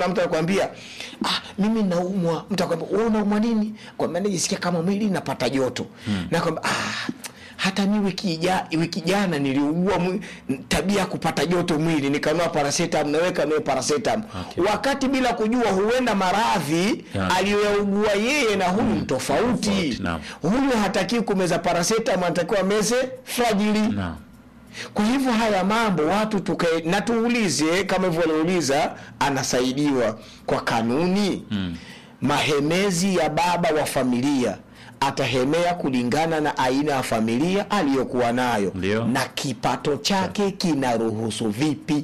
mfano mtu anakuambia ah, mimi naumwa mtu akwambia wewe unaumwa nini kwambia najisikia kama mwili napata joto mm. na kwamba ah, hata mi wiki ja, wiki jana niliugua mwi- tabia ya kupata joto mwili nikanua paracetam naweka nawe paracetam Okay. wakati bila kujua huenda maradhi Yeah. aliyougua yeye na huyu mm. tofauti Tofauti, naam. huyu hatakiwi kumeza paracetam anatakiwa meze fragili Naam. kwa hivyo haya mambo watu tukae na tuulize kama hivyo waliuliza anasaidiwa kwa kanuni mm. mahemezi ya baba wa familia atahemea kulingana na aina ya familia aliyokuwa nayo Ndio. na kipato chake kinaruhusu vipi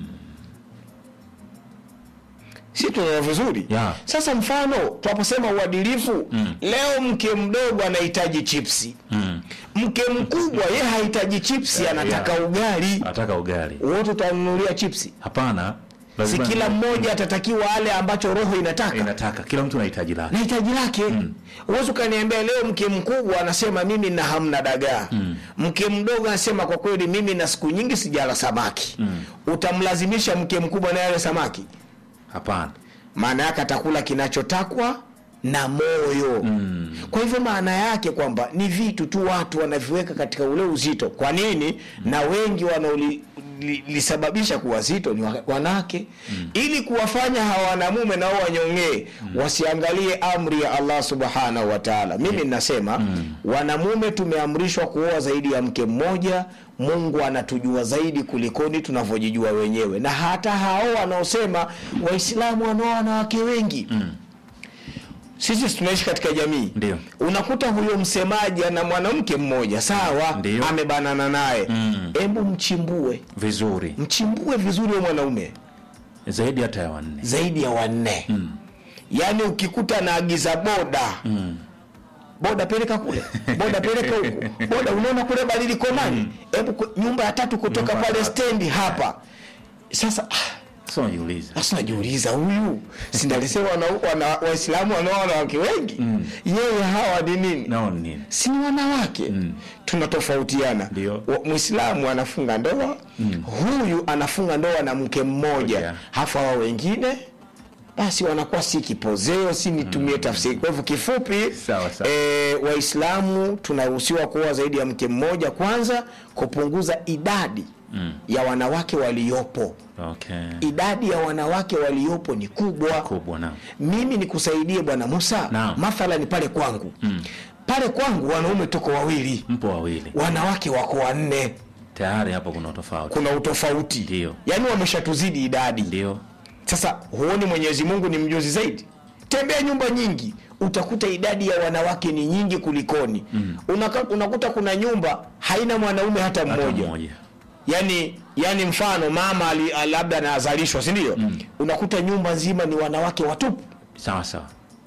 si tunaona vizuri Yeah. sasa mfano tunaposema uadilifu mm. leo mke mdogo anahitaji chipsi Mm. mke mkubwa ye hahitaji chipsi Yeah, anataka yeah. ugali Nataka ugali. wote utanunulia chipsi Hapana. si lazima- kila mmoja atatakiwa ale ambacho roho inataka inataka kila mtu anahitaji lake. na hitaji lake huwezi ukaniambia leo mke mkubwa anasema mimi na hamna dagaa mke mdogo anasema kwa kweli mimi na siku nyingi sijala samaki utamlazimisha mke mkubwa naye ale samaki Hapana. maana yake atakula kinachotakwa na moyo mm. kwa hivyo maana yake kwamba ni vitu tu watu wanaviweka katika ule uzito kwa nini mm. na wengi wanaolisababisha kuwa zito ni wa- wanawake mm. ili kuwafanya hawa wanamume nao wanyongee mm. wasiangalie amri ya allah subhanahu wa taala mimi ninasema mm. wanamume tumeamrishwa kuoa zaidi ya mke mmoja mungu anatujua zaidi kulikoni tunavyojijua wenyewe na hata hao wanaosema waislamu wanaoa wanawake wengi mm. sisi tunaishi katika jamii Ndio. unakuta huyo msemaji ana mwanamke mmoja sawa Ndio. amebanana naye Mm. hebu mchimbue Vizuri. mchimbue vizuri huyo mwanaume Zaidi hata ya wanne. zaidi ya wanne mm. yaani ukikuta naagiza boda mm. boda peleka kule boda peleka huku boda unaona kule badiliko nani hebu ku- nyumba ya tatu kutoka Nyumba ya pale tatu. stendi hapa sasa ah, Sasa unajiuliza. sasa najiuliza huyu sindalisema wana- wana- waislamu wanaoa wanawake wengi mm. yeye hawa ni nini Nao ni nini? si ni wanawake mm. tunatofautiana Ndio. Wa- mwislamu anafunga ndoa mm. huyu anafunga ndoa na mke mmoja Yeah. hafu hawa wengine basi wanakuwa si kipozeo si nitumie mm. tafsiri kwa hivyo kifupi Sawa, sawa. e, waislamu tunaruhusiwa kuoa zaidi ya mke mmoja kwanza kupunguza idadi mm. ya wanawake waliopo Okay. idadi ya wanawake waliopo ni kubwa Kubwa na. mimi nikusaidie bwana musa Naam. mathalani pale kwangu mm. pale kwangu wanaume tuko wawili Mpo wawili. wanawake wako wanne Tayari hapo kuna tofauti. kuna utofauti Ndio. yaani wameshatuzidi idadi Ndio. sasa huoni mwenyezi mungu ni mjuzi zaidi tembea nyumba nyingi utakuta idadi ya wanawake ni nyingi kulikoni mm. Unaka, unakuta kuna nyumba haina mwanaume hata Hata mmoja mmoja. yani yani mfano mama ali, ali- labda anazalishwa si ndio mm. unakuta nyumba nzima ni wanawake watupu Sawa sawa.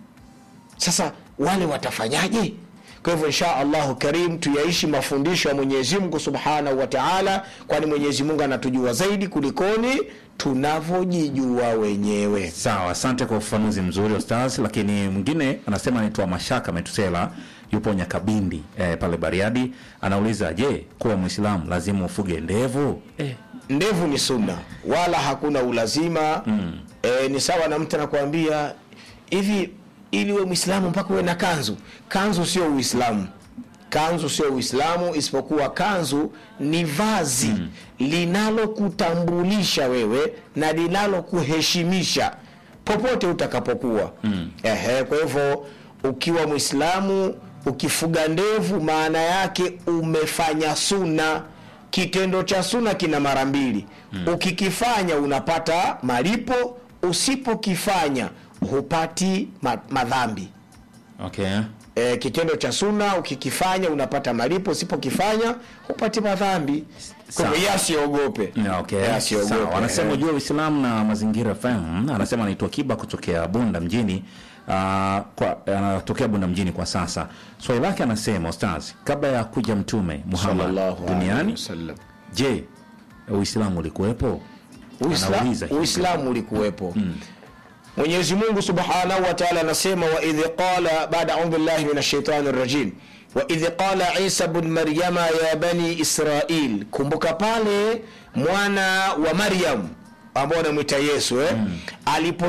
sasa wale watafanyaje kwa hivyo insha allahu karim tuyaishi mafundisho ya mwenyezi mungu subhanahu wa taala kwani mwenyezi mungu anatujua zaidi kulikoni tunavyojijua wenyewe Sawa, asante kwa ufafanuzi mzuri Ostaz. Lakini mwingine anasema anaitwa Mashaka Metusela, yupo Nyakabindi eh, pale Bariadi. Anauliza, je, kuwa Mwislamu lazima ufuge ndevu? Eh, ndevu ni sunna wala hakuna ulazima mm. e, ni sawa na mtu anakuambia hivi ili uwe mwislamu mpaka uwe na kanzu kanzu sio uislamu kanzu sio uislamu isipokuwa kanzu ni vazi mm. linalokutambulisha wewe na linalokuheshimisha popote utakapokuwa mm. Ehe, kwa hivyo ukiwa mwislamu ukifuga ndevu maana yake umefanya suna kitendo cha suna kina mara mbili mm. ukikifanya unapata malipo usipokifanya hupati ma- madhambi okay. e, kitendo cha suna ukikifanya unapata malipo usipokifanya hupati madhambi kwa Sawa. hivyo yeye asiogope Yeah, okay. Yeye asiogope. Sawa. Anasema Eh. ujue Uislamu na mazingira FM. Anasema anaitwa Kiba kutokea Bunda mjini. Uh, kwa anatokea Bunda mjini kwa sasa. Swali lake anasema Ustaz, kabla ya kuja Mtume Muhammad Sallallahu alaihi duniani, wasallam. je, Uislamu ulikuwepo? Uisla- Anauliza hivi. uislamu ulikuwepo mwenyezi mungu subhanahu wa taala anasema waidh qala baada audhu billahi min ashaitani rajim waidh qala isa bn maryama ya bani israil kumbuka pale mwana wa maryam ambao anamwita yesu eh? alipo